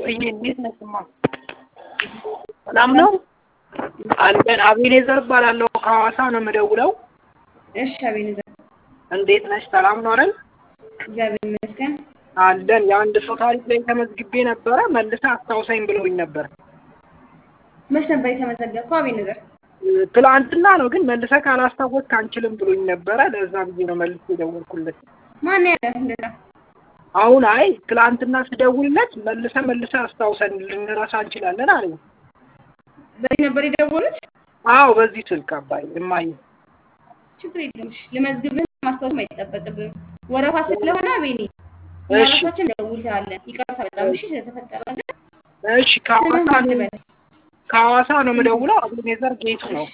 ወይኔ እንዴት ነህ? ስማ ሰላም ነው አለን። አቤኔዘር እባላለሁ ከሐዋሳ ነው የምደውለው። እሺ አቤኔዘር እንዴት ነሽ? ሰላም ነው አይደል? እግዚአብሔር ይመስገን። አለን። የአንድ ሰው ታሪክ ላይ ተመዝግቤ ነበረ መልሰህ አስታውሰኝ ብለውኝ ነበር። መች ነበር የተመዘገብከው አቤኔዘር? ትላንትና ነው ግን መልሰህ ካላስታወስክ አንችልም ብሎኝ ነበረ። ለዛ ብዬ ነው መልሼ የደወልኩለት። ማን ያለ እንደዛ? አሁን አይ ትላንትና ስደውልለት መልሰ መልሰ አስታውሰን ልንረሳ እንችላለን አለኝ። በዚህ ነበር የደወሉት? አዎ በዚህ ስልክ አባይ እማዬ ችግር የለም። እሺ ልመዝግብህ፣ ማስታወስም አይጠበቅብህም። ወረፋ ስለሆነ አቤኔ እኛ እሺ ራሳችን እንደውልልሃለን። ይቅርታ በጣም እሺ ስለተፈጠረ ነገር። እሺ ከሐዋሳ ስምህ ማን ነው ልበል? ከሐዋሳ ነው የምደውለው። አቤኔዘር ጌቱ ነው።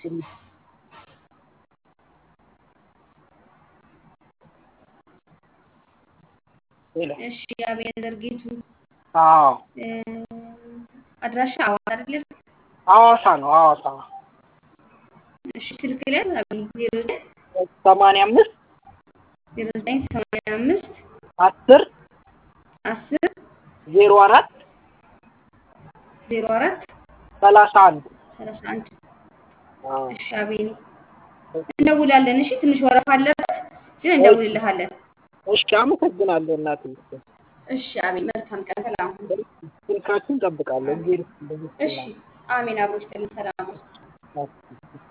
ሄሎ እሺ አቤኔዘር ጌቱ አዎ እ፣ አድራሻ ሐዋሳ አይደል? ሐዋሳ ነው ሐዋሳ እሺ ስልክ ላይ አቤኔ ዜሮ ዘጠኝ ሰማንያ አምስት ዜሮ ዘጠኝ ሰማንያ አምስት አስር አስር ዜሮ አራት ዜሮ አራት ሰላሳ አንድ ሰላሳ አንድ እሺ አቤኔ እንደውላለን። እሺ ትንሽ ወረፋ አለበት ግን እንደውልልሃለን። እሺ አመሰግናለሁ እናቴ። እሺ አቤን መልካም ቀን ሰላም ሁኑ። ስልካችን እንጠብቃለን። እሺ አሜን አብሮች ሰላም